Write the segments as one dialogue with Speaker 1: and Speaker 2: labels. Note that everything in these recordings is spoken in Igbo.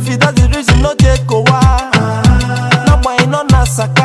Speaker 1: fi that's the reason no dey kowa n'agbanyeghị nọ na saka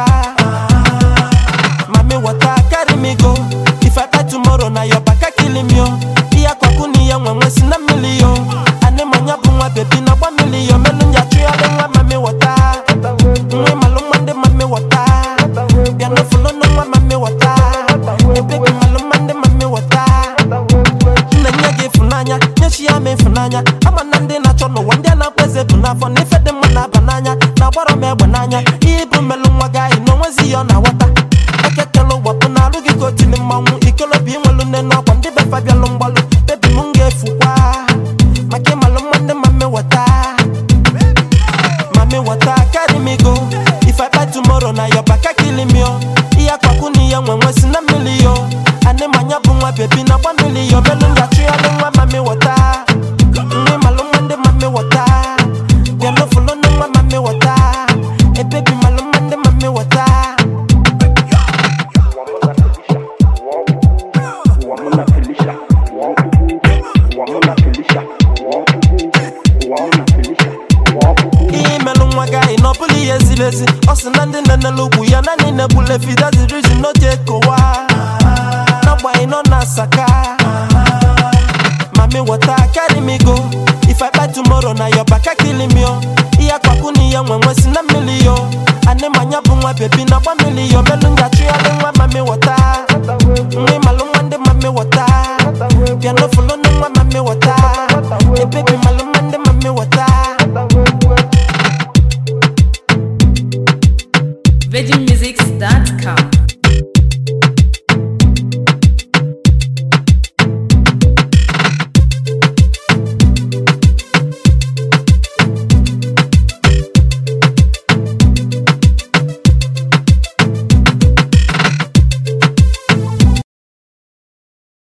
Speaker 1: mami water carry me go if i buy tomorrow na your baka kill me o ihe akwaku na ihe nwenwe si na mmiri yo ani manya bụ nwa bebi na gba mmiri yo melu njachụgharị nwa mami wata nwa ịmalụ nwa ndị mami wata bịa n'ofulu nụ nwa mami wata ebebi malụ nwa ndị mami wata nna nye gị ịfụnanya nyechi ya ma ịfụnanya ama na ndị na-achọ n'ụwa ndị a na-akpọ eze bụ n'afọ na ife dị mma na-aba n'anya na-agbara m egbe n'anya ihe bụ mmelụ nwa gị anyị na onwezi ya ọ na-aghọta ekekele ụgbapụ na arụ gị ka otili mmanwụ ikolobi inwelu nne n'ọkwa ndị befa bịalụ mgbalụ bebi m ga-efukwa maka ịmalụ mma ndị ma mmeweta Mami water carry me go If I buy tomorrow na your baka kill me yo Ihe akwaku na ihe nwenwe si na mmiri yo Ani manya bụ nwa bebi na gba mmiri yo Melu ngachụgharị nwa mami water Nwa ịmalụ nwa ndị mami water Bịa n'ofulu nụ nwa mami water Ebebi malụ nwa ndị mami water
Speaker 2: Wamuna Felicia, Wabubu, Wamuna Felicia, Wabubu, Wamuna Felicia, Wabubu.
Speaker 1: ihe imelụ nwa gị anyị na ọ bụla ihe ziri ezi ọ sị na ndị na-enele ugwu ya naanị na-egbule efi that's the reason no dey kowa n'agbanyeghị nọ na saka mami water carry me go if i buy tomorrow na your baka kill me yo ihe akwaku na ihe nwenwe si na mmiri yo ani manya bụ nwa bebi na gba mmiri yo melu ngachi